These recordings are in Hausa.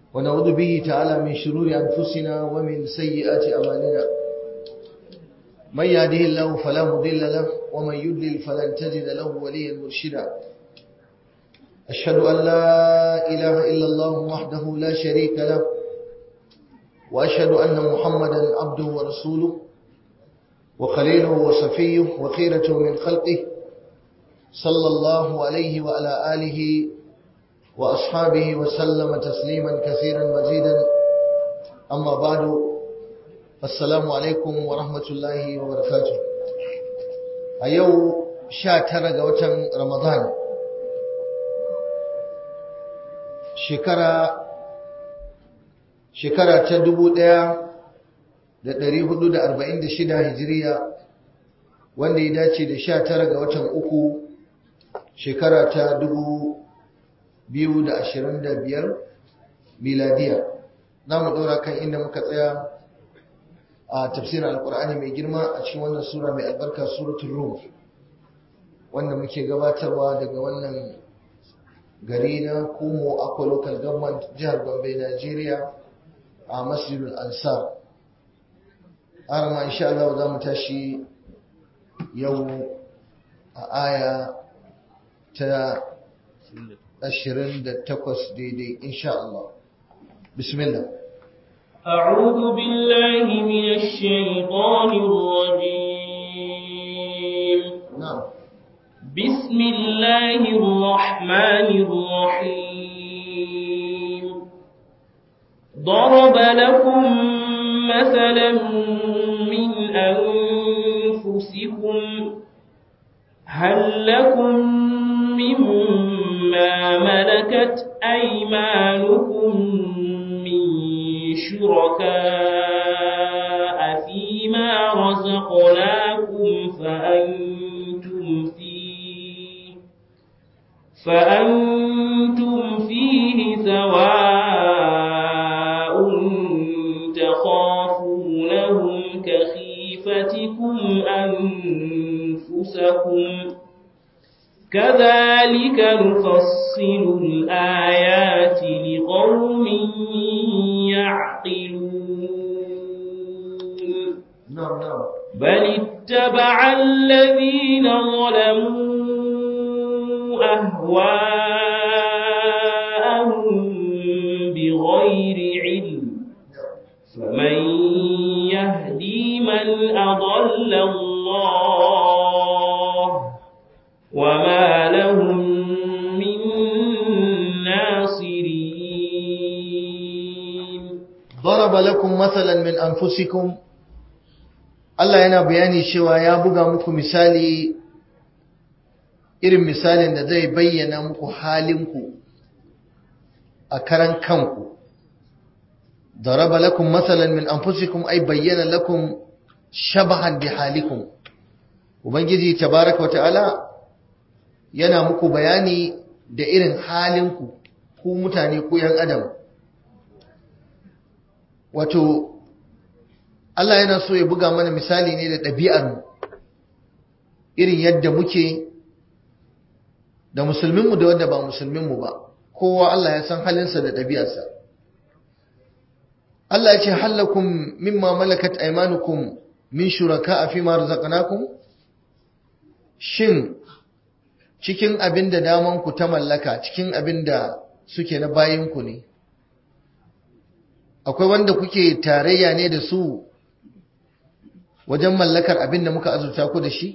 ونعوذ به تعالى من شرور أنفسنا ومن سيئات أعمالنا من يهده الله فلا مضل له ومن يضلل فلن تجد له وليا مرشدا أشهد أن لا إله إلا الله وحده لا شريك له وأشهد أن محمدا عبده ورسوله وخليله وصفيه وخيرته من خلقه صلى الله عليه وعلى آله وأصحابه وسلم تسليما كثيرا مزيدا أما بعد السلام عليكم ورحمة الله وبركاته أيو شاتر وتن رمضان شكرا shekara ta dubu ɗaya da ɗari hudu da arba'in da shida hijiriya wanda ya dace da sha tara ga watan uku shekara ta dubu biyu da ashirin da biyar miladiya za mu ɗora kan inda muka tsaya a tafsirin alkur'ani mai girma a cikin wannan sura mai albarka suratul rum wanda muke gabatarwa daga wannan gari na kumo akwa local government jihar gombe nigeria a masjidul ansar arama insha Allah za mu tashi yau a aya ta 28 daidai insha Allah bismillah أعوذ بالله من الشيطان الرجيم نعم بسم الله الرحمن الرحيم ضرب لكم مثلا من أنفسكم هل لكم مما ملكت أيمانكم من شركاء فيما رزقناكم فأنتم فيه فأنتم فيه سواء تخافونهم كخيفتكم أنفسكم كذلك نفصل الآيات لقوم يعقلون نعم نعم بل اتبع الذين ظلموا أهواءهم بغير علم فمن يهدي من أضل الله وما لهم من ناصرين ضرب لكم مثلا من أنفسكم Allah yana bayani cewa ya buga muku misali irin misalin da zai bayyana muku halinku a karan kanku ضرب لكم مثلا من أنفسكم أي بين لكم شبها بحالكم Ubangiji tabaraka wata'ala yana muku bayani da irin halinku ku mutane ku ‘yan adam wato Allah yana so ya buga mana misali ne da ɗabi'armu irin yadda muke da musulminmu da wanda ba musulminmu ba kowa Allah ya san halinsa da ɗabi'arsa Allah ya ce hallakun mimma malakat aimanukum min shuraka a fi razaqnakum shin cikin abin da damanku ta mallaka cikin abin da suke na bayinku ne akwai wanda kuke tarayya ne da su wajen mallakar abin da muka azurta ku da shi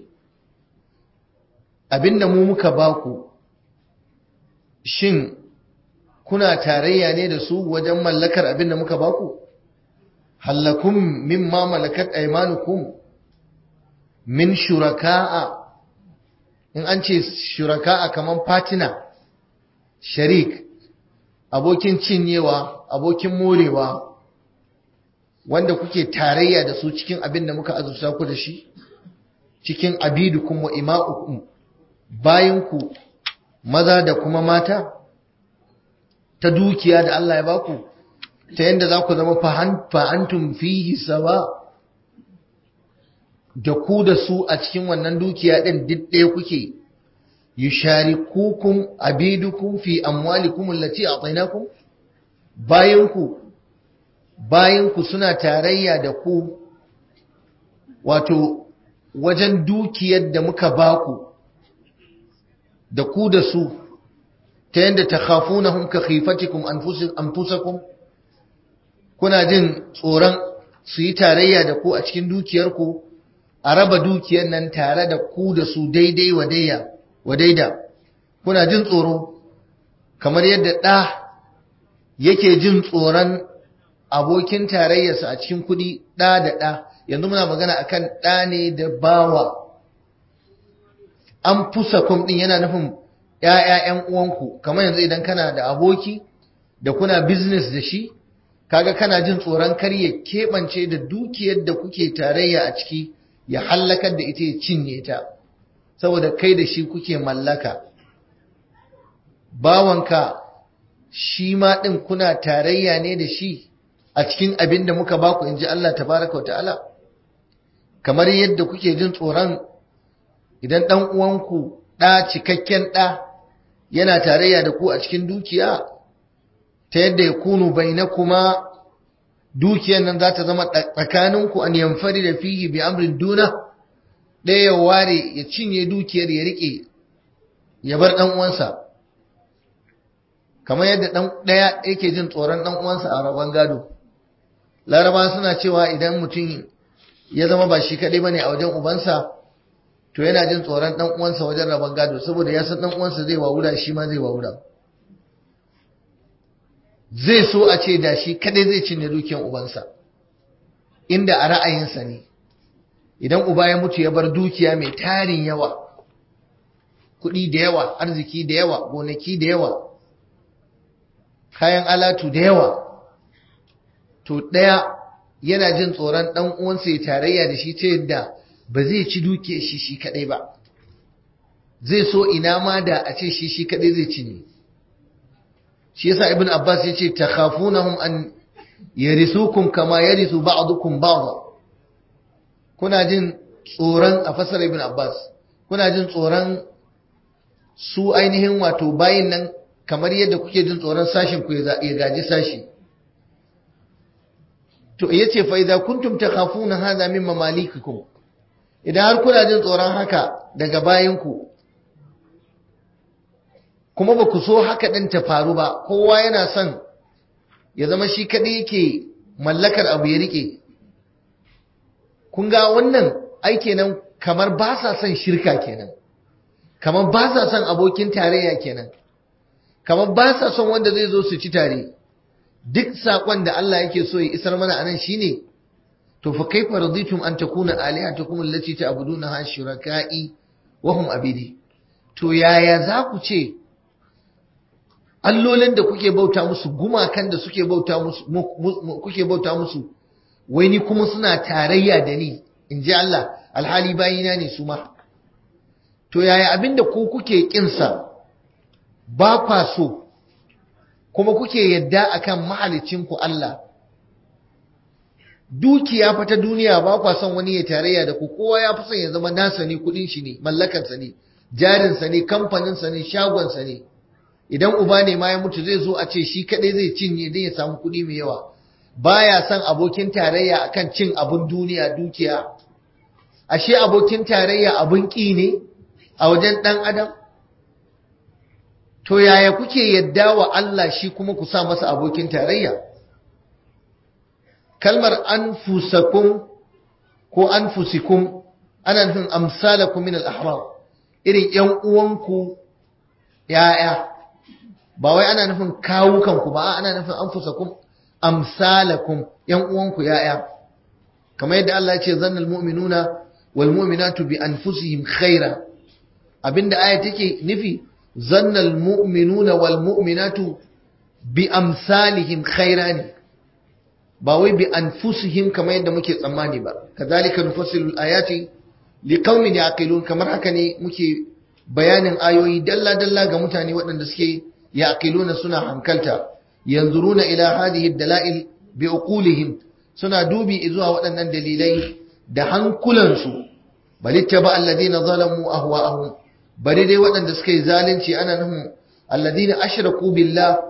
abin da mu muka baku shin kuna tarayya ne da su wajen mallakar abin da muka baku hallakum mimma malakat aymanukum min shuraka'a in an ce shuraka'a kaman fatina sharik abokin cinyewa abokin morewa wanda kuke tarayya da su cikin abin da muka azurta ku da shi cikin abidukum wa ima'ukum bayanku maza da kuma mata ta dukiya da Allah ya baku ta yadda za ku zama fa'antum fihi sawa da ku da su a cikin wannan dukiya ɗin duk ɗaya kuke yusharikukum abidukum fi amwalikum allati a'tainakum bayanku bayanku suna tarayya da ku wato wajen dukiyar da muka baku da ku da su ta yadda ta khafunahum ka khifatikum anfusakum kuna jin tsoron su yi tarayya da ku a cikin dukiyarku a raba dukiyar nan tare da ku da su daidai wa daida kuna jin tsoro kamar yadda ɗa yake jin tsoron abokin tarayyarsa a cikin kuɗi ɗa da ɗa yanzu muna magana akan ɗa ne da bawa an fusa kum ɗin yana nufin ‘ya'ya'yan uwanku kamar yanzu idan kana da aboki da kuna business da shi kaga kana jin tsoron kar ya keɓance da dukiyar da kuke tarayya a ciki ya hallakar da ita ya cinye ta saboda kai da shi kuke mallaka bawanka shi ma ɗin kuna tarayya ne da shi a cikin abin da muka baku in ji Allah tabaraka wa ta'ala kamar yadda kuke jin tsoron idan ɗan uwanku ɗa cikakken ɗa yana tarayya da ku a cikin dukiya ta yadda ya kunu bai na kuma dukiyar nan za ta zama tsakaninku an yamfari da fihi bi amrin duna ɗaya ya ware ya cinye dukiyar ya riƙe ya bar ɗan uwansa kamar yadda ɗan ɗaya yake jin tsoron ɗan uwansa a rabon gado laraba suna cewa idan mutum ya zama ba shi kaɗai bane a wajen ubansa to yana jin tsoron ɗan uwansa wajen rabon gado saboda ya san ɗan uwansa zai wawura shi ma zai wawura zai so a ce da shi kaɗai zai cinye dukiyar ubansa inda a ra'ayinsa ne idan uba ya mutu ya bar dukiya mai tarin yawa kuɗi da yawa arziki da yawa gonaki da yawa kayan alatu da yawa to ɗaya yana jin tsoron ɗan uwansa ya tarayya da shi ta yadda ba zai ci dukiyar shi shi kaɗai ba zai so ina ma da a ce shi shi kaɗai zai ci ne shi yasa ibn abbas ya ce takhafunahum an yarisukum kama yarisu ba'dukum ba'dha kuna jin tsoron a fasar ibn abbas kuna jin tsoron su ainihin wato bayin nan kamar yadda kuke jin tsoron sashin ku ya gaji sashi to yace fa idza kuntum takhafuna hadha min mamalikikum idan har kuna jin tsoron haka daga bayinku kuma ba ku so haka din ta faru ba kowa yana son ya zama shi kadai yake mallakar abu ya rike kun ga wannan ai kenan kamar ba sa son shirka kenan kamar ba sa son abokin tarayya kenan kamar ba sa son wanda zai zo su ci tare duk sakon da Allah yake so ya isar mana anan shine to fa kaifa raditum an takuna alihatukum allati ta'budunaha shuraka'i wa hum abidi to yaya za ku ce allolin da kuke bauta musu gumakan da suke bauta musu kuke bauta musu wai ni kuma suna tarayya da ni in ji Allah alhali bayina ne su ma to yaya abinda ku kuke kinsa ba kwa so kuma kuke yadda akan mahalicinku Allah dukiya fa ta duniya ba kwa son wani ya tarayya da ku kowa ya fi son ya zama nasa ne kudin shi ne mallakarsa ne jarinsa ne kamfaninsa ne shagonsa ne idan uba ne ma ya mutu zai zo a ce shi kadai zai cinye don ya samu kudi mai yawa baya son abokin tarayya akan cin abun duniya dukiya ashe abokin tarayya abun ƙi ne a wajen ɗan adam to yaya kuke yadda wa Allah shi kuma ku sa masa abokin tarayya kalmar anfusakum ko anfusikum ana nufin amsalakum min al-ahram irin ƴan uwanku yaya ba wai ana nufin kawukanku ba ana nufin anfusakum amsalakum ƴan uwanku yaya kamar yadda Allah ya ce zannal mu'minuna wal mu'minatu bi anfusihim khaira abinda aya take nufi zannal mu'minuna wal mu'minatu bi amsalihim khaira ne ba wai bi anfusihim kamar yadda muke tsammani ba kazalika nufassilu ayati liqaumin yaqilun kamar haka ne muke bayanin ayoyi dalla dalla ga mutane waɗanda suke yaqiluna suna hankalta yanzuruna ila hadhihi dalail bi uqulihim suna dubi zuwa waɗannan dalilai da hankulansu bal ittaba alladhina zalamu ahwa'ahum bari dai waɗanda suka yi zalunci ana nufin alladhina ashraku billah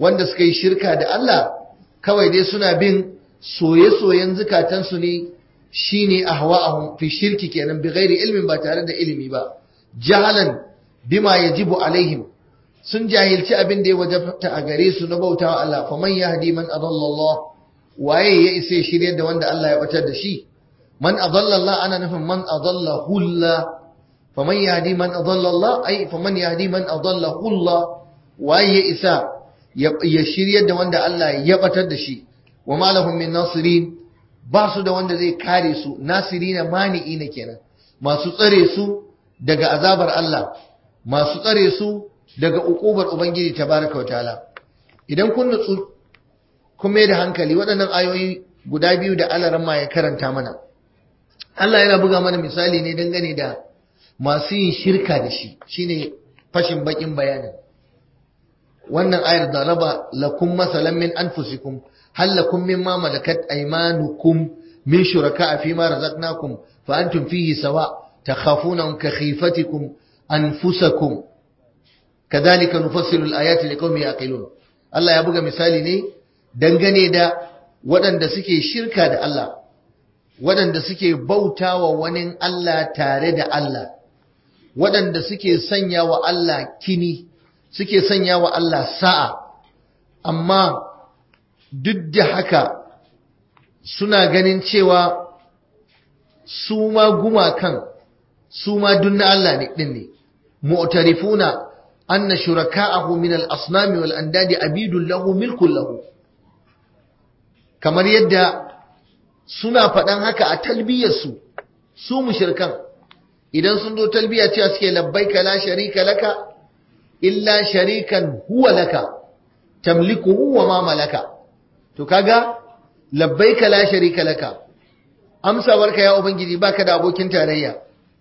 wanda suka yi shirka da Allah kawai dai suna bin soye-soyen zukatansu ne shine ahwa'ahum fi shirki kenan bi ghairi ilmin ba tare da ilimi ba jahalan bima yajibu alaihim sun jahilci abin da ya wajabta a gare su na bautawa Allah fa man yahdi man adalla Allah waye ya isa shiryar da wanda Allah ya batar da shi man adalla Allah ana nufin man adalla hulla fa man yahdi man adalla Allah ai fa man yahdi man adalla hulla waye ya isa ya shiryar da wanda Allah ya batar da shi wa ma lahum min nasirin ba su da wanda zai kare su nasirina mani'ina kenan masu tsare su daga azabar Allah masu tsare su daga ukubar ubangiji tabaraka wa ta'ala idan kun nutsu kun mai da hankali waɗannan ayoyi guda biyu da Allah ramma ya karanta mana Allah yana buga mana misali ne dangane da masu yin shirka da shi shine fashin bakin bayanin wannan ayar da raba lakum masalan min anfusikum hal lakum mimma malakat aymanukum min shuraka fi ma razaqnakum fa antum fihi sawa takhafunahum ka khifatikum anfusakum kadhalika nufassilu al-ayati liqaumin yaqilun Allah ya buga misali ne dangane da waɗanda suke shirka da Allah waɗanda suke bautawa wani Allah tare da Allah waɗanda suke sanya wa Allah kini suke sanya wa Allah sa'a amma duk da haka suna ganin cewa su ma gumakan su ma dunna Allah ne ɗin ne mu'tarifuna anna shuraka'ahu min al-asnami wal andadi abidun lahu milkun lahu kamar yadda suna faɗan haka a talbiyarsu su mushrikan idan sun zo talbiya cewa suke labbaika la sharika laka illa sharikan huwa laka tamlikuhu wa ma malaka to kaga labbaika la sharika laka amsawarka ya ubangiji baka da abokin tarayya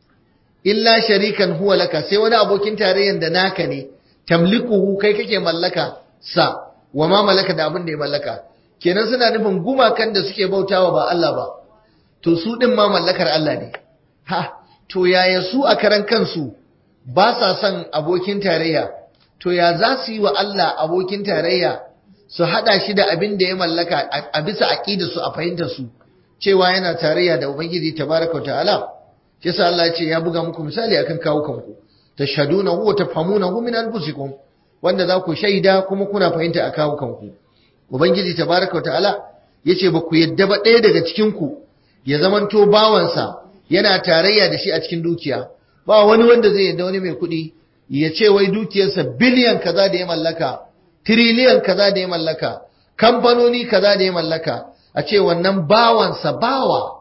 illa sharikan huwa laka sai wani abokin tarayyan da naka ne tamlikuhu kai kake mallaka sa wa ma malaka da abin da ya mallaka kenan suna nufin gumakan da suke bautawa ba Allah ba to su din ma mallakar Allah ne ha to yaya su a karan kansu ba sa son abokin tarayya to ya za su yi wa Allah abokin tarayya su hada shi da abin da ya mallaka a bisa aqida su a fahimtar su cewa yana tarayya da ubangiji tabaraka wa ta'ala yasa Allah ya ce ya buga muku misali akan kawo kanku tashhadunahu wa tafhamunahu min anfusikum wanda za ku shaida kuma kuna fahimta a kawo kanku ubangiji tabaraka wa ta'ala yace ba ku yadda ba ɗaya daga cikin ku ya zamanto bawansa yana tarayya da shi a cikin dukiya ba wani wanda zai yadda wani mai kuɗi ya ce wai dukiyarsa biliyan kaza da ya mallaka tiriliyan kaza da ya mallaka kamfanoni kaza da ya mallaka a ce wannan bawansa bawa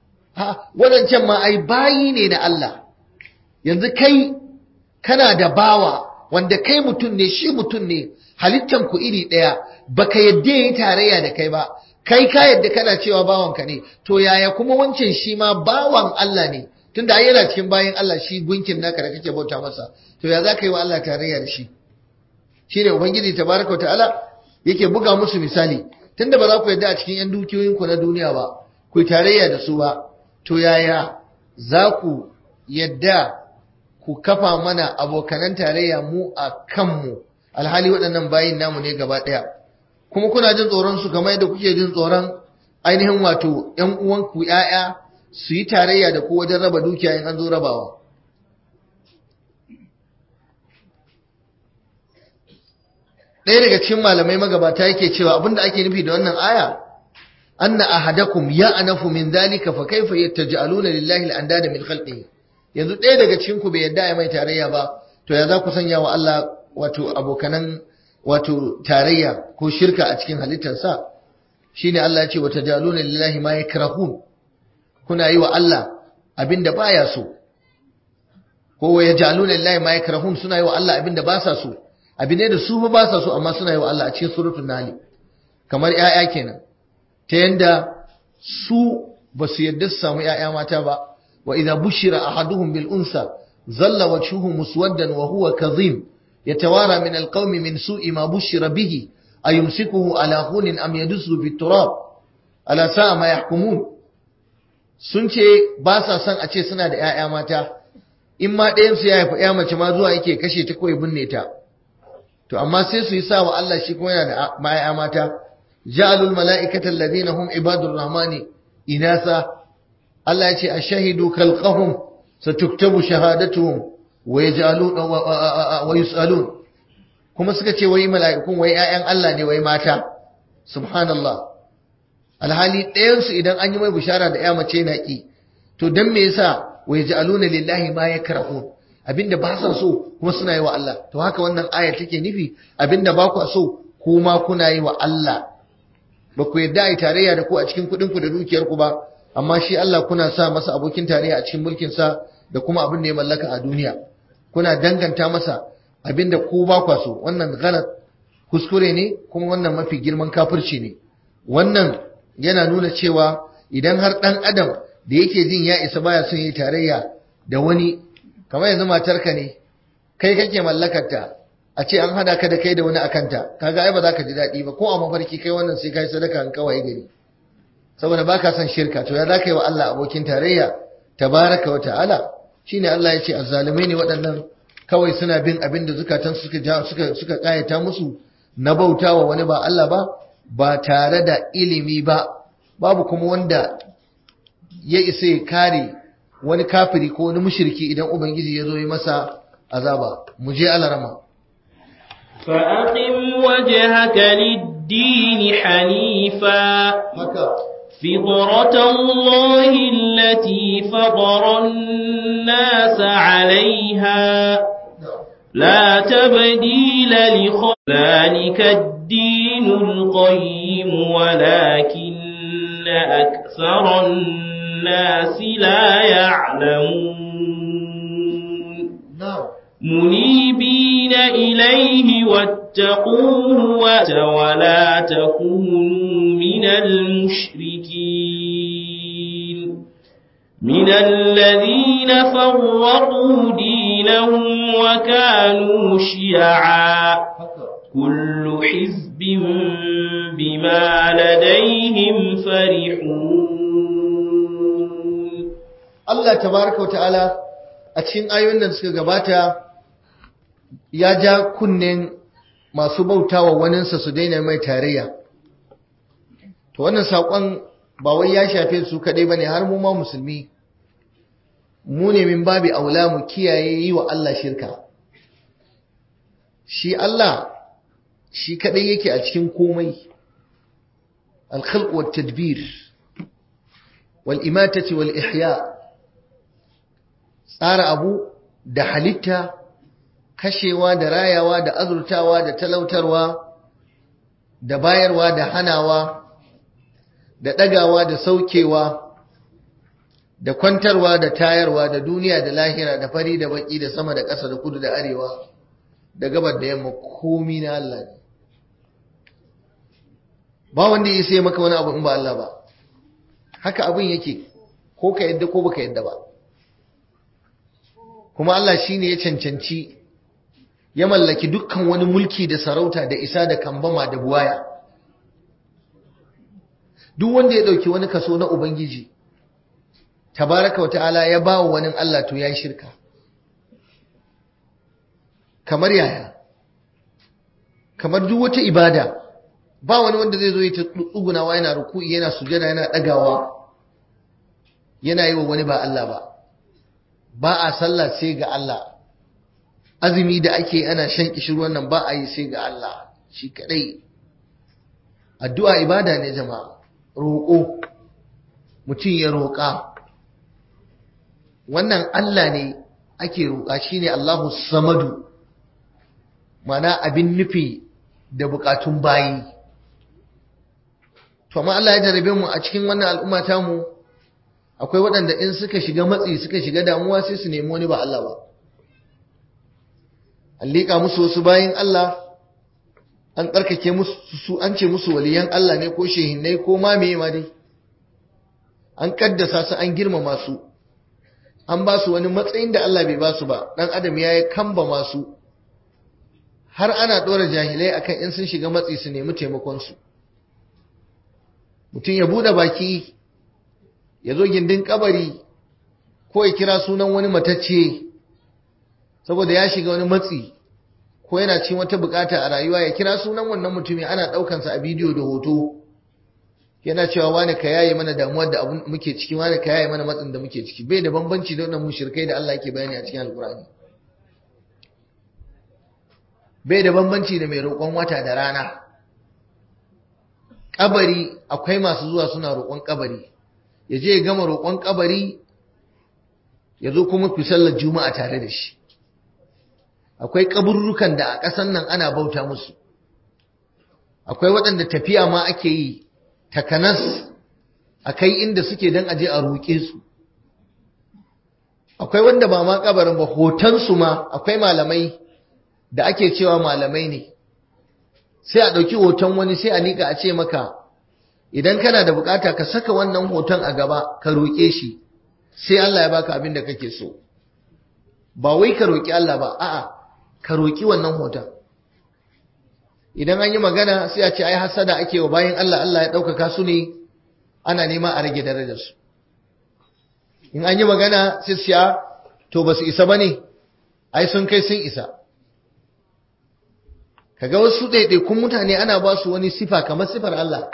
ha wadancan ma ai bayi ne na Allah yanzu kai kana da bawa wanda kai mutum ne shi mutum ne halittan ku iri ɗaya baka yadda yayi tarayya da kai ba kai ka yadda kana cewa bawanka ne to yaya kuma wancan shi ma bawan Allah ne tunda ai yana cikin bayan Allah shi gunkin naka da kake bauta masa to ya za ka yi wa Allah tarayya da shi shine ubangiji tabaraka ta'ala yake buga musu misali tunda ba za ku yadda a cikin yan dukiyoyin ku na duniya ba ku yi tarayya da su ba to yaya za ku yadda ku kafa mana abokanan tarayya mu a kanmu alhali waɗannan bayin namu ne gaba ɗaya kuma kuna jin tsoron su kamar yadda kuke jin tsoron ainihin wato ƴan uwanku ƴaƴa su yi tarayya da ku wajen raba dukiya in an zo rabawa ɗaya daga cikin malamai magabata yake cewa abinda ake nufi da wannan aya anna ahadakum ya anafu min dhalika fa kaifa yattaj'aluna lillahi al-andada min khalqihi yanzu ɗaya daga cikin ku bai yadda ya mai tarayya ba to ya za ku sanya wa Allah wato abokanan wato tarayya ko shirka a cikin halittarsa shine Allah ya ce wata jaluna lillahi ma yakrahun kuna yi wa Allah abinda baya so ko wa yajaluna lillahi ma yakrahun suna yi wa Allah abinda ba sa so abin ne da su ba sa so amma suna yi wa Allah a cikin suratul nahl kamar 'ya'ya kenan ta yanda su ba su yadda su samu 'ya'ya mata ba wa idza bushira ahaduhum bil unsa zalla wajhuhu muswaddan wa huwa kadhim يتوارى من القوم من سوء ما بشر به أيمسكه على هون أم يدسه في التراب ألا ساء ما يحكمون sun ce ba sa son a ce suna da ‘ya'ya mata, in ma ɗayansu ya haifi ‘ya mace ma zuwa yake kashe ta kawai binne ta, to amma sai su yi sa wa Allah shi kuma yana da ma'aya mata ja'alul mala'ikata alladhina hum ibadur rahmani inasa Allah ya ce ashahidu khalqahum satuktabu shahadatuhum wa yaj'alun wa yus'alun kuma suka ce wai mala'ikun wai ƴaƴan Allah ne wai mata subhanallah alhali ɗayansu idan an yi mai bishara da ya mace na ƙi to don me yasa wa yaj'aluna lillahi ma yakrahu abinda ba sa so kuma suna yi wa Allah to haka wannan aya take nufi abinda ba ku so kuma kuna yi wa Allah ba ku yarda ai tarayya da ku a cikin kuɗin ku da dukiyar ku ba amma shi Allah kuna sa masa abokin tarayya a cikin mulkin sa da kuma abin da ya mallaka a duniya kuna danganta masa abinda ku ba ku so wannan galat kuskure ne kuma wannan mafi girman kafirci ne wannan yana nuna cewa idan har ɗan adam da yake jin ya isa baya son yi tarayya da wani kamar yanzu matarka ne kai kake mallakarta a ce an hada ka da kai da wani akanta kaga ai ba za ka ji daɗi ba ko a mafarki kai wannan sai kai sadaka an kawai gari saboda baka son shirka to ya za ka yi wa Allah abokin tarayya tabaraka wa ta'ala shine Allah ya ce azzalumai ne waɗannan kawai suna bin abin da zukatan suka suka suka kayata musu na bautawa wani ba Allah ba ba tare da ilimi ba babu kuma wanda ya isa ya kare wani kafiri ko wani mushriki idan ubangiji ya zo yi masa azaba mu je alarama فأقم وجهك للدين حنيفا haka فطرة الله التي فطر الناس عليها لا تبديل لخلق ذلك الدين القيم ولكن أكثر الناس لا يعلمون na'am منيبين إليه واتقوه وت- ولا تكونوا من المشركين من الذين فرقوا دينهم وكانوا شيعا haka كل حزب بما لديهم فرحون Allah tabaraka wata'ala a cikin ayoyin da suka gabata ya ja kunnen masu bautawa waninsa su daina mai tarayya to wannan saƙon ba wai ya shafe su kaɗai ba ne har mu ma musulmi mu ne min babi aula mu kiyaye yi wa Allah shirka shi Allah shi kaɗai yake a cikin komai alkhalq wat tadbir wal imatati wal ihya' tsara abu da halitta kashewa da rayawa da azurtawa da talautarwa da bayarwa da hanawa da ɗagawa da saukewa da kwantarwa da tayarwa da duniya da lahira da fari da baki da sama da ƙasa da kudu da arewa da gabar da yamma komi na Allah ne ba wanda ya sai maka wani abu in ba Allah ba haka abin yake ko ka yadda ko baka yadda ba kuma Allah shi ne ya cancanci ya mallaki dukkan wani mulki da sarauta da isa da kambama da buwaya duk wanda ya ɗauki wani kaso na Ubangiji tabaraka wata'ala ya ba wa wani Allah to ya yi shirka kamar yaya kamar duk wata ibada ba wani wanda zai zo ya tsugunawa yana ruku'i yana sujada yana ɗagawa yana yi wa wani ba Allah ba ba a sallah sai ga Allah azumi da ake ana shan kishirwan nan ba a yi sai ga Allah shi kadai addu'a ibada ne jama'a roƙo mutum ya roƙa wannan Allah ne ake roƙa shine Allahu samadu mana abin nufi da bukatun bayi to amma Allah ya jarabe mu a cikin wannan al'umma ta mu akwai waɗanda in suka shiga matsi suka shiga damuwa sai su nemi wani ba Allah ba an liƙa musu wasu bayin Allah an tsarkake musu su an ce musu waliyan Allah ne ko shehinnai ko ma meye ma dai an kaddasa su an girmama su an ba su wani matsayin da Allah bai ba su ba dan adam ya yi kamba masu har ana ɗora jahilai akan in sun shiga matsi su nemi taimakon su mutum ya buɗe baki ya zo gindin kabari ko ya kira sunan wani matacce saboda ya shiga wani matsi ko yana cin wata bukata a rayuwa ya kira sunan wannan mutumin ana daukansa a bidiyo da hoto yana cewa wani ka yaye mana damuwar da abun muke ciki wani ka yaye mana matsin da muke ciki bai da bambanci da wannan mushrikai da Allah yake bayani a cikin alkurani bai da bambanci da mai roƙon wata da rana kabari akwai masu zuwa suna roƙon kabari ya je ya gama roƙon kabari ya zo kuma fi sallar juma'a tare da shi akwai kaburrukan da a ƙasan nan ana bauta musu akwai waɗanda tafiya ma ake yi takanas a kai inda suke don aje a roƙe su akwai wanda ba ma kabarin ba hotonsu ma akwai malamai da ake cewa malamai ne sai a ɗauki hoton wani sai a liƙa a ce maka idan kana da bukata ka saka wannan hoton a gaba ka roƙe shi sai Allah ya baka abin da kake so ba wai ka roƙi Allah ba a'a ka roƙi wannan hoton idan an yi magana sai a ce ai hasada ake wa bayan Allah Allah ya ɗaukaka su ne ana nema a rage darajarsu in an yi magana sai siya to ba su isa ba ne ai sun kai sun isa kaga wasu ɗaiɗaikun mutane ana ba su wani sifa kamar sifar Allah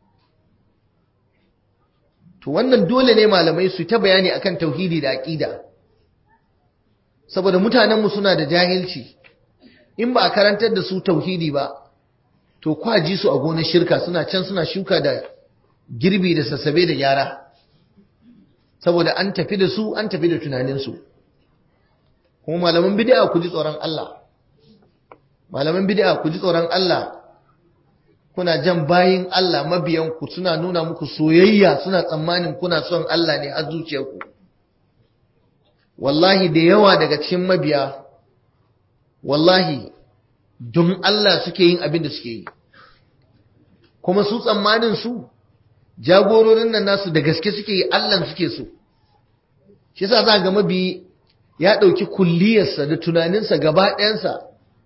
to wannan dole ne malamai su ta bayani akan tauhidi da aƙida saboda mutanenmu suna da jahilci in ba a karantar da su tauhidi ba to kwaji su a gonar shirka suna can suna shuka da girbi da sassabe da gyara saboda an tafi da su an tafi da tunaninsu kuma malaman bid'a ku ji tsoron Allah malaman bid'a ku ji tsoron Allah kuna jan bayin Allah mabiyan ku suna nuna muku soyayya suna tsammanin kuna son Allah ne a zuciyarku wallahi da yawa daga cikin mabiya wallahi don Allah suke yin abin da suke yi kuma su tsammanin su jagororin nan nasu da gaske suke yi Allah suke so shi yasa za ga mabi ya ɗauki kulliyarsa da tunaninsa gaba ɗayansa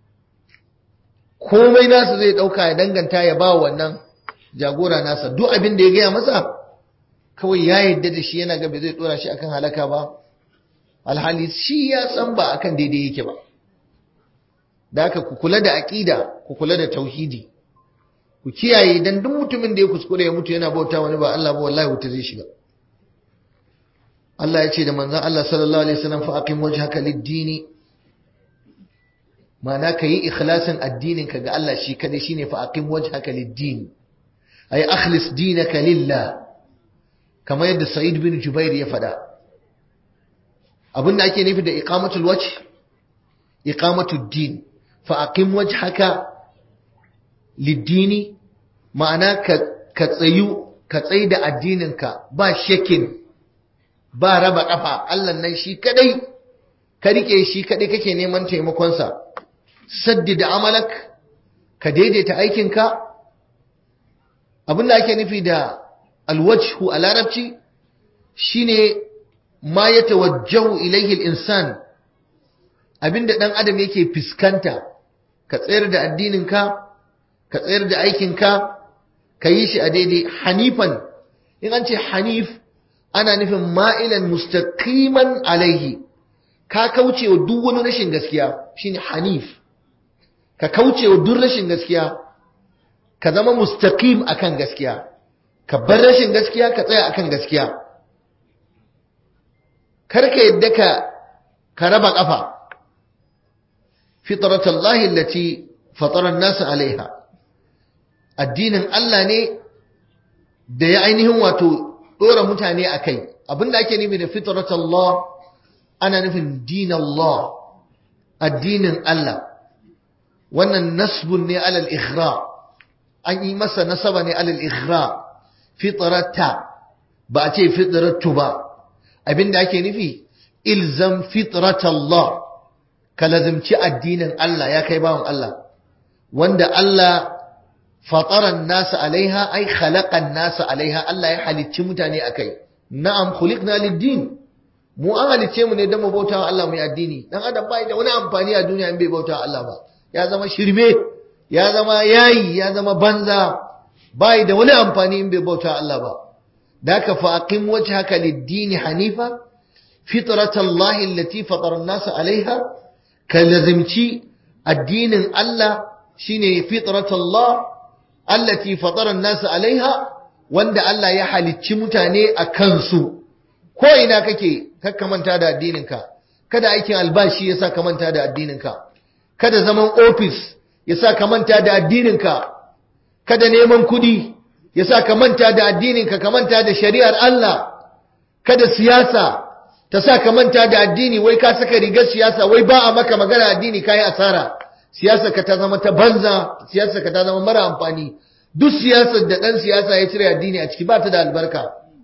komai nasa zai ɗauka ya danganta ya ba wannan jagora nasa duk abin da ya gaya masa kawai ya yadda da shi yana ga bai zai ɗora shi akan halaka ba alhali shi ya san ba akan daidai yake ba da haka ku kula da aƙida ku kula da tauhidi ku kiyaye dan duk mutumin da ya kuskure ya mutu yana bauta wani ba Allah ba wallahi wuta zai shiga Allah ya ce da manzon Allah sallallahu alaihi wasallam fa aqim wajhaka lid-dini ma'ana kayi ikhlasin addinin ka ga Allah shi kadai shine fa aqim wajhaka lid-din ay akhlis dinaka lillah kamar yadda Sa'id bin Jubair ya faɗa abin da ake nufi da iqamatul wajh iqamatud din fa aqim wajhaka lid-dini ma'ana ka tsayu ka tsayi da addininka ba shekin ba raba kafa Allah nan shi kadai ka rike shi kadai kake neman taimakonsa saddida amalak ka daidaita aikinka abinda ake nufi da alwajhu a larabci shine ma ya tawajjahu ilaihi al-insan abinda dan adam yake fiskanta ka tsayar da addininka ka tsayar da aikinka ka yi shi a daidai hanifan in an ce hanif ana nufin ma'ilan mustaqiman alaihi ka kauce wa duk wani rashin gaskiya shine hanif ka kauce wa duk rashin gaskiya ka zama mustaqim akan gaskiya ka bar rashin gaskiya ka tsaya akan gaskiya karka yadda ka ka raba kafa fitratallahi allati fatara an-nas alaiha addinin Allah ne da ya ainihin wato dora mutane akai abinda ake nufi da fitratallah ana nufin dinallah addinin Allah wannan nasbun ne alal ighra an yi masa nasaba ne alal ighra fitrata ba a ce fitratu ba abinda ake nufi ilzam fitratallah ka lazimci addinin Allah ya kai bawan Allah wanda Allah fataran nasa alaiha ai khalaqan nasa alaiha Allah ya halicci mutane akai na'am khuliqna lid-din mu an halicce mu ne don mu bautawa Allah mu yi addini dan adam bai da wani amfani a duniya in bai bautawa Allah ba ya zama shirme ya zama yayi ya zama banza bai da wani amfani in bai bautawa Allah ba daka fa aqim wajhaka lid-din hanifa fitratallahi allati fatara an-nas alaiha ka lazimci addinin Allah shine fitratullah allati fatara an-nas alaiha wanda Allah ya halicci mutane a kansu ko ina kake kakka manta da addininka kada aikin albashi yasa ka manta da addininka kada zaman office yasa ka manta da addininka kada neman kudi yasa ka manta da addininka ka manta da shari'ar Allah kada siyasa ta sa ka manta da addini wai ka saka rigar siyasa wai ba a maka magana addini kai asara siyasar ka ta zama ta banza siyasar ka ta zama mara amfani duk siyasar da dan siyasa ya cire addini a ciki ba ta da albarka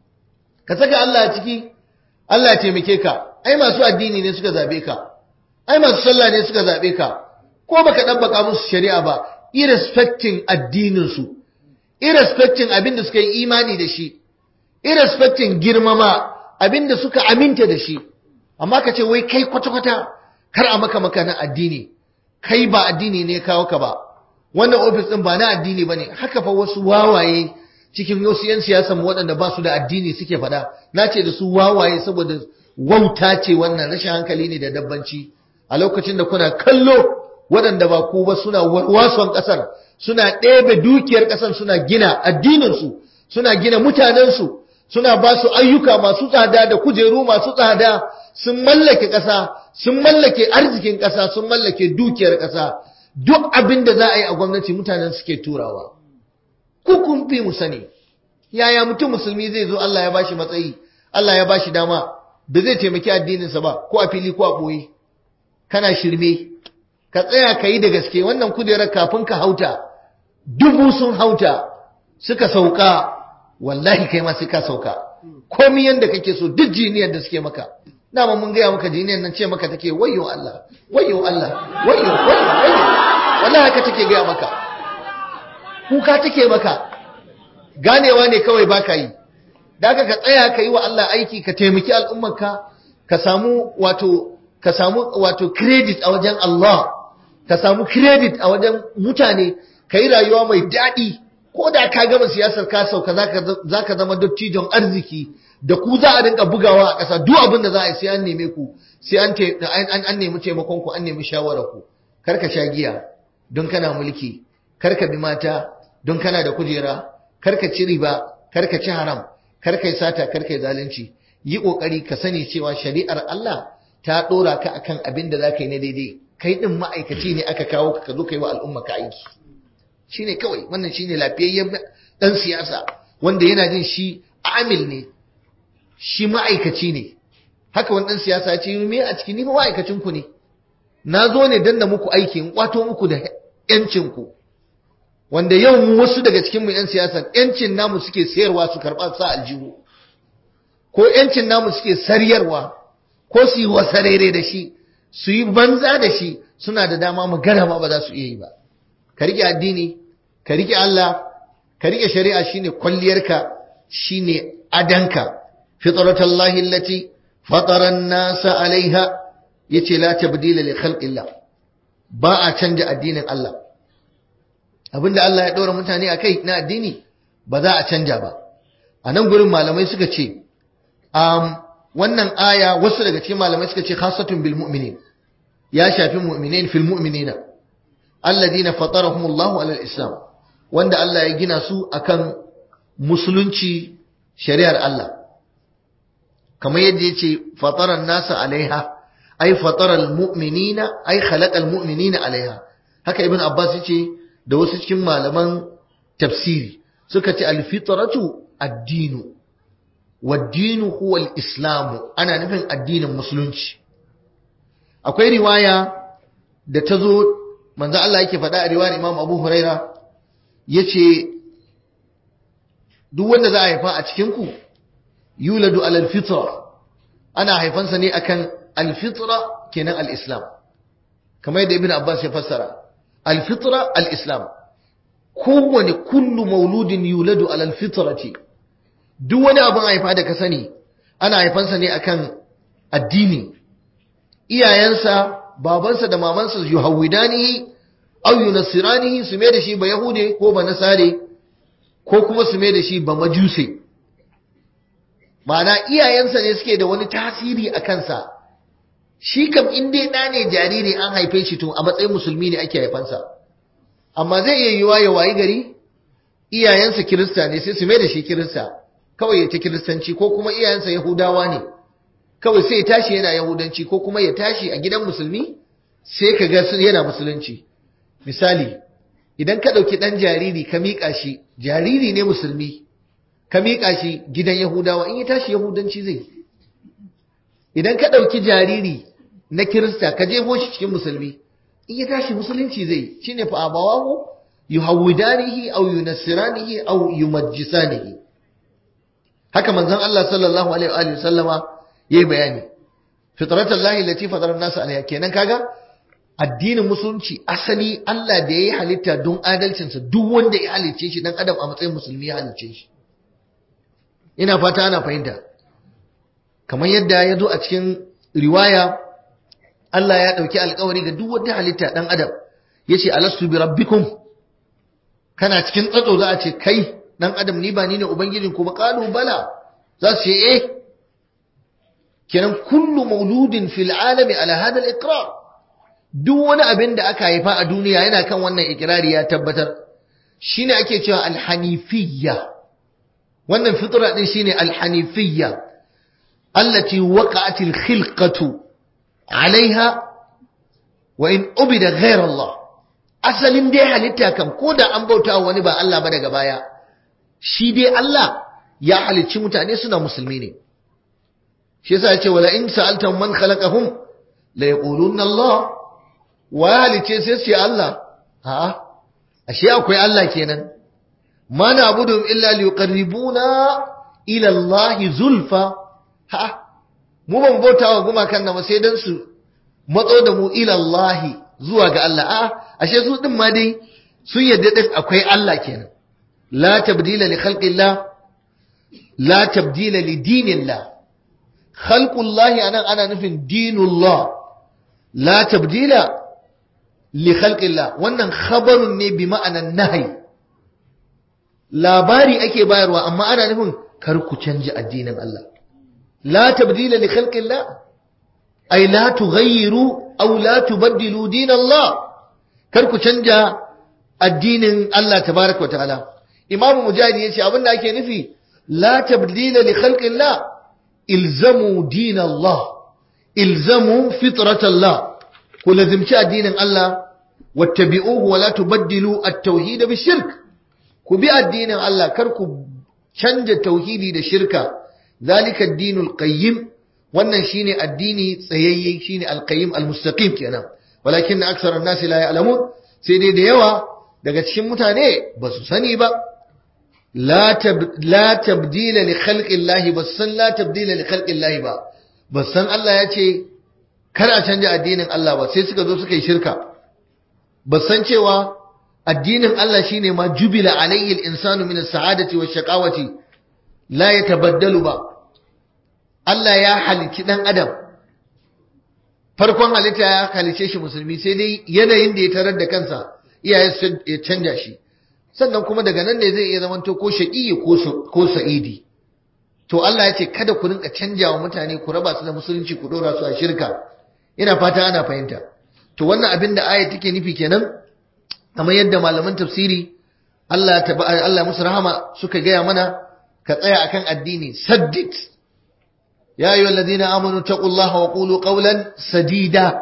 ka saka Allah a ciki Allah ya taimake ka ai masu addini ne suka zabe ka ai masu sallah ne suka zabe ka ko baka dabbaka musu shari'a ba irrespecting addinin su irrespecting abin da suka yi imani da shi irrespecting girmama abin da suka aminta da shi amma ka ce wai kai kwata-kwata kar a maka maka na addini kai ba addini ne kawo ka ba wannan ofis din ba na addini bane haka fa wasu wawaye cikin wasu yan siyasa mu waɗanda ba su da addini suke faɗa na ce da su wawaye saboda wauta ce wannan rashin hankali ne da dabbanci a lokacin da kuna kallo waɗanda ba ku ba suna wason ƙasar suna ɗebe dukiyar ƙasar suna gina addininsu suna gina mutanensu suna ba su ayyuka masu tsada da kujeru masu tsada sun mallake ƙasa sun mallake arzikin ƙasa sun mallake dukiyar ƙasa duk abin da za a yi a gwamnati mutanen suke turawa ku kun fi mu sani yaya mutum musulmi zai zo Allah ya bashi matsayi Allah ya bashi dama da zai taimaki addininsa ba ko a fili ko a ɓoye kana shirme ka tsaya ka yi da gaske wannan kujerar kafin ka hauta dubu sun hauta suka sauka wallahi kai ma sai ka sauka komi yanda kake so duk jiniyar da suke maka dama mun gaya maka jiniyar nan ce maka take wayyo Allah wayyo Allah wayyo wayyo wayyo wallahi haka take gaya maka kuka take maka ganewa ne kawai baka yi daga ka tsaya ka yi wa Allah aiki ka taimaki al'ummarka ka samu wato ka samu wato credit a wajen Allah ka samu credit a wajen mutane ka yi rayuwa mai daɗi ko da ka gama siyasar ka sauka za ka zama dattijon arziki da ku za a rinka bugawa a ƙasa duk abin da za a yi sai an neme ku sai an nemi taimakon ku an nemi shawarar ku kar ka sha giya don kana mulki kar ka bi mata don kana da kujera kar ka ci riba kar ka ci haram kar ka yi sata kar ka yi zalunci yi kokari ka sani cewa shari'ar Allah ta dora ka akan abin da za ka yi na daidai kai din ma'aikaci ne aka kawo ka ka zo ka yi wa al'umma ka aiki shine kawai wannan shine lafiyayyen dan siyasa wanda yana jin shi amil ne shi ma'aikaci ne haka wani dan siyasa ya ce me a cikin ni ma'aikacin ku ne na zo ne dan da muku aiki in kwato muku da yancin ku wanda yau mu wasu daga cikin mu yan siyasa yancin namu suke sayarwa su karba sa aljihu ko yancin namu suke saryarwa ko su yi wasarere da shi su yi banza da shi suna da dama mu garama ba za su iya yi ba ka rike addini ka rike Allah ka rike shari'a shine kwalliyarka shine adanka fitratallahi allati fatara an-nasa alaiha yace la tabdila li khalqillah ba a canja addinin Allah abinda Allah ya ɗora mutane akai na addini ba za a canja ba a nan gurin malamai suka ce um, wannan aya wasu daga cikin malamai suka ce khasatun bil mu'minin ya shafi mu'minin fil mu'minina alladina fatarahumullahu alal islam wanda Allah ya gina su akan musulunci shari'ar Allah kamar yadda yace fataran nasa alaiha ay fataral mu'minina ay khalaqal mu'minina alaiha haka ibn abbas yace da wasu cikin malaman tafsiri suka ce alfitratu addinu waddinu huwa al-islamu ana nufin addinin musulunci akwai riwaya da ta zo manzo Allah yake faɗa a riwayar Imam Abu Huraira yace duk wanda za a haifa a cikin ku yuladu alal fitra ana haifansa ne akan al-fitra kenan al-islam kamar yadda Ibn Abbas ya fassara al-fitra al-islam kowane kullu mauludin yuladu alal fitrati duk wani abin haifa da ka sani ana haifansa ne akan addini iyayensa babansa da mamansa yuhawidanihi aw yunasiranihi su mai da shi ba yahude ko ba nasare ko kuma su mai da shi ba majuse ma'ana iyayensa ne suke da wani tasiri a kansa shi kam in dai ɗa ne jariri an haife shi to a matsayin musulmi ne ake haifansa amma zai iya yiwa ya wayi gari iyayensa kirista ne sai su mai da shi kirista kawai ya ta kiristanci ko kuma iyayensa yahudawa ne kawai sai ya tashi yana yahudanci ko kuma ya tashi a gidan musulmi sai ka ga yana musulunci misali idan ka ɗauki ɗan jariri ka miƙa shi jariri ne musulmi ka miƙa shi gidan yahudawa in ya tashi yahudanci zai idan ka ɗauki jariri na kirista ka jefo shi cikin musulmi in ya tashi musulunci zai shine fa abawahu yuhawidanihi aw yunassiranihi aw yumajjisanihi haka manzon Allah sallallahu alaihi wa sallama yayi bayani fitratallahi allati fatara an-nas alaiha kenan kaga addinin musulunci asali Allah da yayi halitta don adalcinsa duk wanda ya halicce shi dan adam a matsayin musulmi ya halicce shi ina fata ana fahimta kamar yadda ya zo a cikin riwaya Allah ya ɗauki alkawari ga duk wata halitta ɗan adam ya ce alastu bi rabbikum kana cikin tsatso za a ce kai ɗan adam ni ba ni ne ubangijin ku ba ƙalu bala za su ce eh kenan kullu mauludin fil alami ala hada al duk wani abin da aka haifa a duniya yana kan wannan ikirari ya tabbatar shine ake cewa alhanifiyya wannan fitra din shine alhanifiyya allati waqa'atil khilqatu alaiha wa in ubida ghayra Allah asalin dai halitta kam ko da an bauta wani ba Allah ba daga baya shi dai Allah ya halicci mutane suna musulmi ne shi yasa yace wala in sa'altum man khalaqahum la yaquluna Allah wa halicce sai sai Allah a'a ashe akwai Allah kenan ma na'budu illa liqarribuna ila Allah zulfa ha mu ban bauta wa gumakan nan sai dan su matso da mu ila Allah zuwa ga Allah a ashe su din ma dai sun yadda din akwai Allah kenan la tabdila li khalqillah la tabdila li dinillah khalqullahi anan ana nufin dinullah la tabdila li khalqillah wannan khabarun ne bi ma'anan nahyi labari ake bayarwa amma ana nufin kar ku canja addinin Allah لا تبديل لخلق الله أي لا تغيروا أو لا تبدلوا دين الله كركو تنجا الدين الله تبارك وتعالى إمام مجاهد يشي أبنى أكي نفي لا تبديل لخلق الله إلزموا دين الله إلزموا فطرة الله كل ذمشاء دين الله واتبعوه ولا تبدلوا التوحيد بالشرك كبئ الدين الله كركو تنجا توحيدي دا شركه ذلك الدين القيم wannan shine addini tsayayye shine alqayyim almustaqim kenan walakin aksar an-nas la ya'lamun sai dai da yawa daga cikin mutane ba su sani ba la tab la tabdila li khalqi Allah ba san la tabdila li khalqi Allah ba ba san Allah ya ce kar a canja addinin Allah ba sai suka zo suka yi shirka ba san cewa addinin Allah shine ma jubila alayhi al-insanu min as-sa'adati wash-shaqawati la yatabaddalu ba Allah ya halicci ɗan adam farkon halitta ya halice shi musulmi sai dai yanayin da ya tarar da kansa iyaye ya canja shi sannan kuma daga nan ne zai iya zamanto ko shaƙi ko sa'idi to Allah ya ce kada ku rinka canja wa mutane ku raba su da musulunci ku dora su a shirka ina fata ana fahimta to wannan abin da aya take nufi kenan kamar yadda malaman tafsiri Allah Allah musu rahama suka gaya mana ka tsaya akan addini saddid ya ayyuha alladhina amanu taqullaha wa qulu qawlan sadida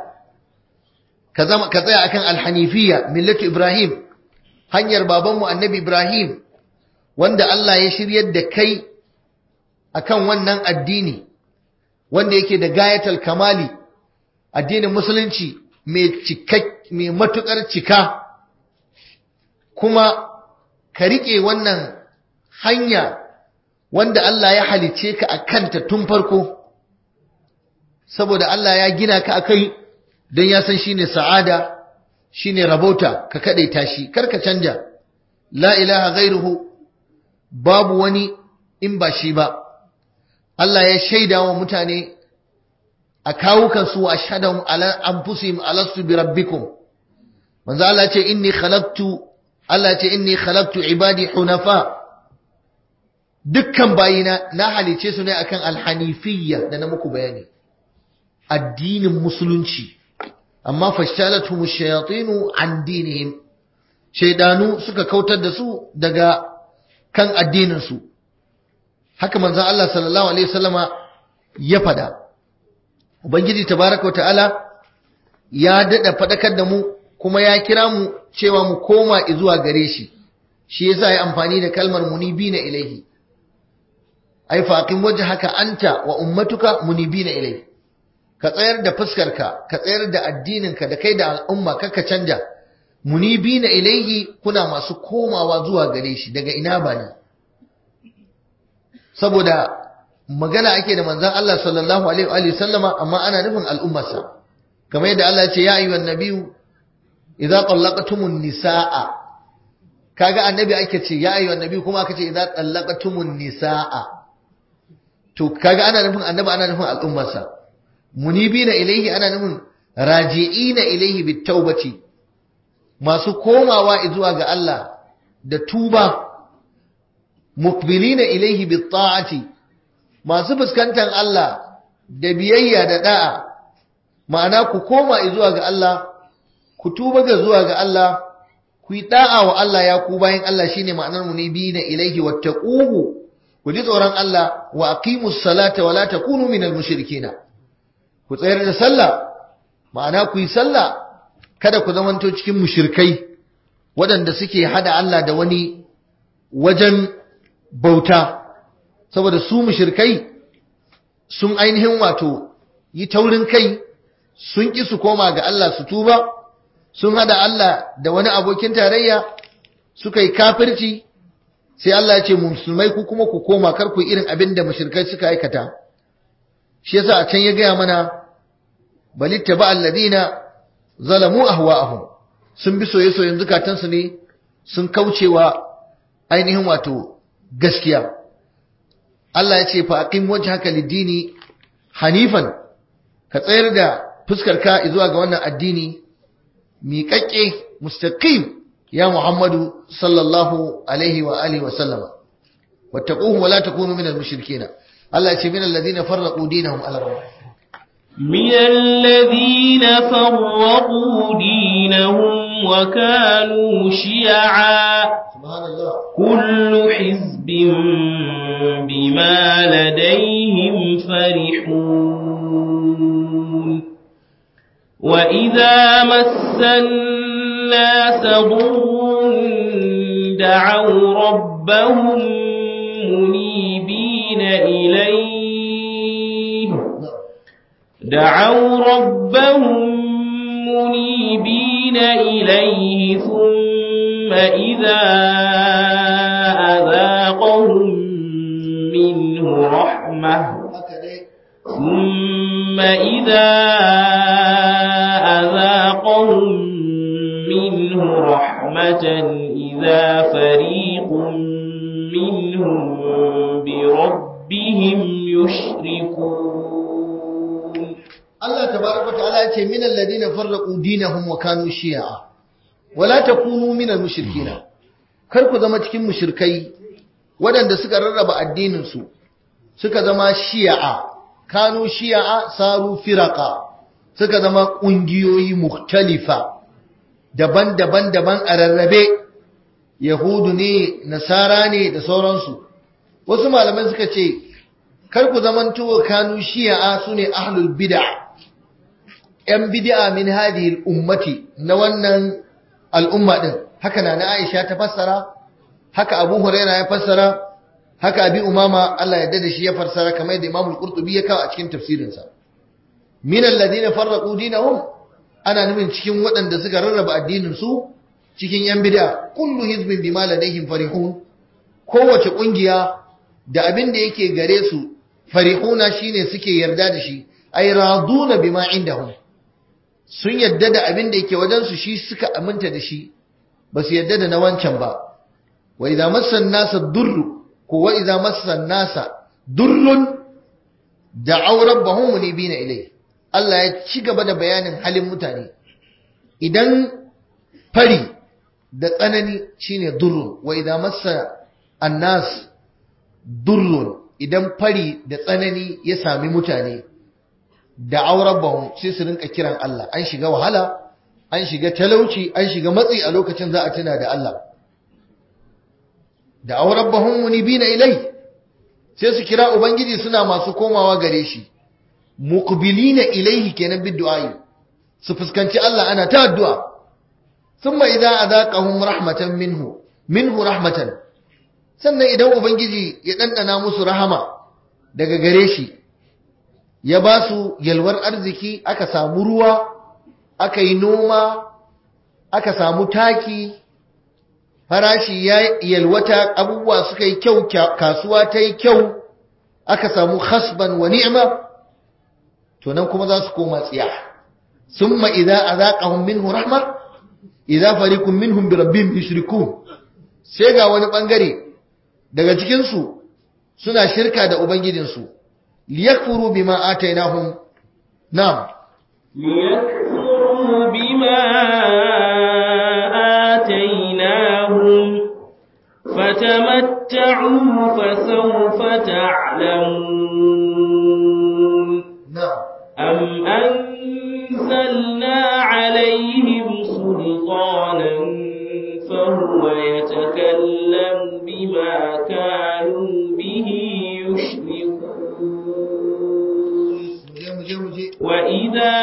ka zama ka tsaya akan alhanifiyya millatu ibrahim hanyar babanmu annabi ibrahim wanda Allah ya shiryar da kai akan wannan addini wanda yake da gayatul kamali addinin musulunci mai cikak mai matukar cika kuma ka rike wannan hanya wanda Allah ya halice ka a kanta tun farko saboda Allah ya gina ka akai don ya san shine sa'ada shine rabauta ka kadaita shi karka canja la ilaha ghairuhu babu wani in ba shi ba Allah ya shaida wa mutane a kawukan su wa shahadahum ala anfusihim alastu bi rabbikum manzo Allah ce inni khalaqtu Allah ce inni khalaqtu ibadi hunafa dukkan bayina na halice su ne akan alhanifiyya da na muku bayani addinin musulunci amma fashtalatuhum ash-shayatinu an dinihim shaydanu suka kautar da su daga kan addinin su haka manzon Allah sallallahu alaihi wasallama ya fada ubangiji tabaraka wa ta'ala ya dada fadakar da mu kuma ya kira mu cewa mu koma zuwa gare shi shi yasa ya amfani da kalmar munibina ilaihi ai faqim wajhaka anta wa ummatuka munibina ilaihi ka tsayar da fuskarka ka tsayar da addininka da kai da al'umma kaka canja munibina ilaihi kuna masu komawa zuwa gare shi daga ina ba ne saboda magana ake da manzon Allah sallallahu alaihi wa sallama amma ana nufin al'ummarsa kamar yadda Allah ya ce ya ayyuhan nabiyyu idza qallaqtumun nisaa kaga annabi ake ce ya ayyuhan nabiyyu kuma aka ce idza qallaqtumun nisaa to kaga ana nufin annabi ana nufin al'ummarsa munibina ilaihi ana nufin raji'ina ilaihi bitawbati masu komawa zuwa ga Allah da tuba muqbilina ilaihi bitta'ati masu fuskantar Allah da biyayya da da'a ma'ana ku koma zuwa ga Allah ku tuba ga zuwa ga Allah ku yi da'a wa Allah ya ku bayan Allah shine ma'anar munibina ilaihi wattaquhu ku ji tsoron Allah wa aqimus salata wa la takunu minal mushrikina ku tsayar da sallah ma'ana ku yi sallah kada ku zamanto cikin mushirkai waɗanda suke hada Allah da wani wajen bauta saboda su mushirkai sun ainihin wato yi taurin kai sun ƙi su koma ga Allah su tuba sun hada Allah da wani abokin tarayya suka yi kafirci sai Allah ya ce musulmai ku kuma ku koma kar ku irin abin da mushirkai suka aikata shi yasa a can ya gaya mana bal ittaba alladina zalamu ahwa'ahum sun bi soye-soyen zukatansu ne sun kaucewa ainihin wato gaskiya Allah ya ce fa aqim wajhaka lid-dini hanifan ka tsayar da fuskar ka zuwa ga wannan addini miƙaƙƙe mustaqim ya Muhammadu sallallahu alaihi wa alihi wa sallama wattaquhu wa la takunu minal mushrikeen Allah ya ce minal ladina farraqu dinahum ala من الذين فرقوا دينهم وكانوا شيعا سبحان الله كل حزب بما لديهم فرحون وإذا مس الناس ضر دعوا ربهم منيبين إليه دعوا ربهم منيبين إليه ثم إذا أذاقهم منه رحمة ثم إذا أذاقهم منه رحمة إذا فريق منهم بربهم يشركون Allah tabaraka ta'ala ya ce minal ladina farraqu dinahum wa kanu shi'a wala takunu minal mushrikina kar ku zama cikin mushrikai waɗanda suka rarraba addinin su suka zama shi'a kanu shi'a saru firaqa suka zama kungiyoyi mukhtalifa daban-daban daban a rarrabe yahudu ne nasara ne da sauransu wasu malaman suka ce kar ku zamanto kanu shi'a sune ahlul bid'ah ‘yan bidi'a min hadhihi ummati na wannan al'umma ɗin, haka na na Aisha ta fassara, haka Abu Huraira ya fassara, haka Abi Umama Allah ya da shi ya fassara kamar da Imamul Qurtubi ya kawo a cikin tafsirinsa. Min alladhina farraqu dinahum ana nufin cikin waɗanda suka rarraba addinin su cikin ‘yan bidi'a, kullu hizbin bima ladaihim farihun, kowace ƙungiya da abin da yake gare su farihuna shine suke yarda da shi, ay raduna bima indahum. sun yadda da abin da yake wajensu shi suka aminta da shi ba su yadda da na wancan ba wa idza massan nasa durru ko wa idza massan nasa durrun da'aw rabbahum munibina ilai Allah ya ci gaba da bayanin halin mutane idan fari da tsanani shine durrun wa idza massa annas durrun idan fari da tsanani ya sami mutane da'aw rabbahum sai su rinka kiran Allah an shiga wahala an shiga talauci an shiga matsi a lokacin za a tuna da Allah da'aw rabbahum munibina ilai sai su kira ubangiji suna masu komawa gare shi muqbilina ilaihi kenan biddu'a su fuskanci Allah ana ta addu'a thumma idza adaqahum rahmatan minhu minhu rahmatan sannan idan ubangiji ya dandana musu rahama daga gare shi ya ba su yalwar arziki aka samu ruwa aka yi noma aka samu taki farashi ya yalwata abubuwa suka yi kyau kasuwa ta yi kyau aka samu khasban wa ni'ma to nan kuma za su koma tsiya summa idza azaqahum minhu rahma idza fariqun minhum bi rabbihim yushrikun sai ga wani bangare daga cikin su suna shirka da ubangijinsu liyakfuru bima atainahum na'am ليكفروا بما آتيناهم فتمتعوا فسوف تعلمون na'am أم أنزلنا عليهم سلطانا فهو يتكلم بما كانوا به يشركون muje muje muje وإذا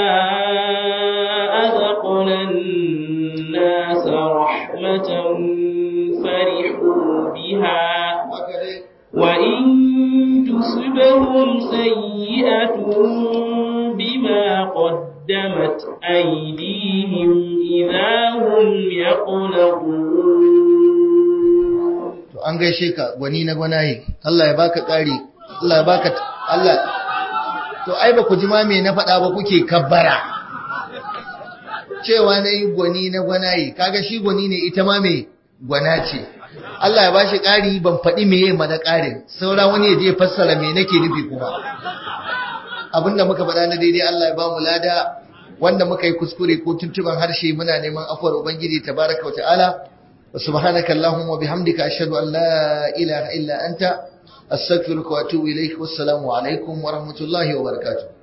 أذقنا الناس رحمة فرحوا بها haka dai وإن تصبهم سيئة بما قدمت أيديهم إذا هم يقنطون to an gaishe ka gwani na gwanaye Allah ya baka ƙari Allah ya baka Allah to ai ba ku ji ma me na faɗa ba kuke kabbara cewa na yi gwani na gwanaye kaga shi gwani ne ita ma me gwana ce Allah ya bashi ƙari ban faɗi meye ma na ƙarin saura wani ya je fassara me nake nufi kuma abinda muka faɗa na daidai Allah ya ba mu lada wanda muka yi kuskure ko tuntuban harshe muna neman afuwar ubangiji tabaraka wa ta'ala wa subhanaka allahumma wa bihamdika ashhadu an la ilaha illa anta astaghfiruka wa atubu ilaik wassalamu alaikum wa rahmatullahi wa barakatuh